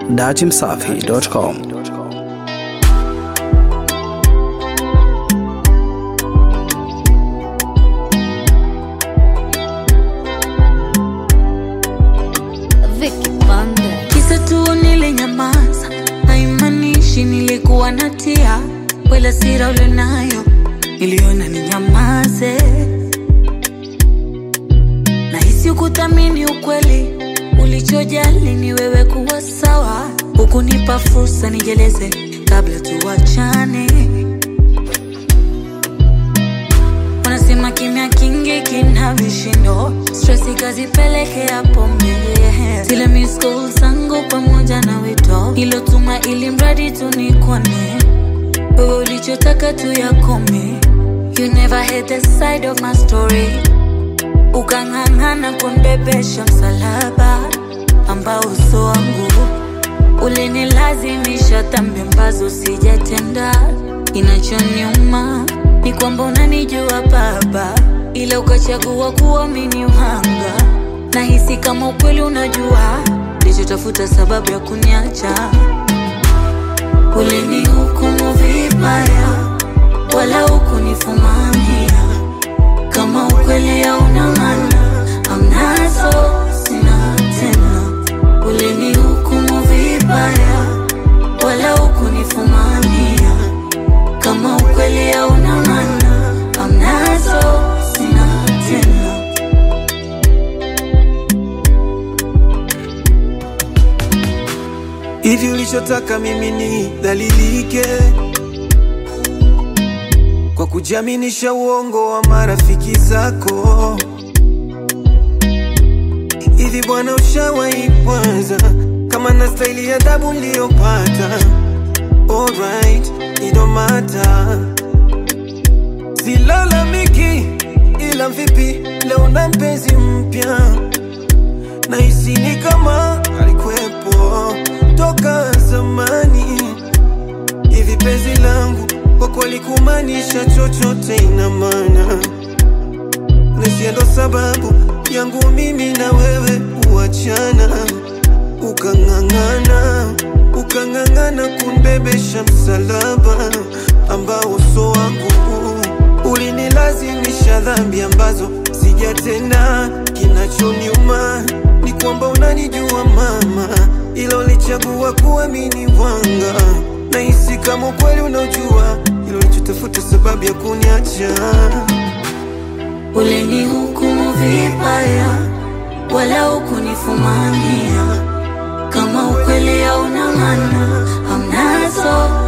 datimsafi.com. Vicky Banda. Kisa tu nilinyamaza, haimaanishi nilikuwa natia wala sira ulionayo, niliona ninyamaze. Nahisi ukuthamini ukweli, ulichojali ni wewe kuwa sawa, hukunipa fursa nijeleze kabla tuwachane. Wanasema kimya kingi kina vishindo, stress ikazipelekea pombe. Zile miss calls zangu pamoja na wito ilotuma, ili mradi tu nikone wewe, ulichotaka tu yakome. You never had the side of my story, ukang'ang'ana kunibebesha msalaba ambao uso wangu ulinilazimisha dhambi ambazo sijatenda. Inachoniuma ni kwamba unanijua Baba, ila ukachagua kuamini uhanga. Nahisi kama ukweli unajua, nilichotafuta sababu ya kuniacha. Ulinihukumu vibaya, wala hukunifumania. Kama ukweli hauna maana, amnazo sina tena. Ulinihukumu vibaya, wala hukunifumania. Kama ukweli hauna maana, amnazo sina tena. hivi ulichotaka mimi ni dhalilike kwa kujiaminisha uongo wa marafiki zako hivi bwana ushawahi kwanza kama na staili ya adabu niliyopata alright idomata silalamiki ila vipi leo na mpenzi mpya nahisi ni kama alikuwepo toka zamani. Hivi penzi langu kwa kweli kumaanisha chochote ina maana, nahisi ndo sababu yangu mimi na wewe kuachana, ukang'ang'ana ukang'ang'ana kunbebesha msalaba ambao uso wangu ulinilazimisha dhambi ambazo sijatenda. Kinachoniuma ni kwamba unanijua mama, ila ulichagua kuamini wanga. Nahisi kama ukweli unaojua, ilo ulichotafuta sababu ya kuniacha. Ulinihukumu vibaya, wala hukunifumania. Kama ukweli hauna maana, hamnazo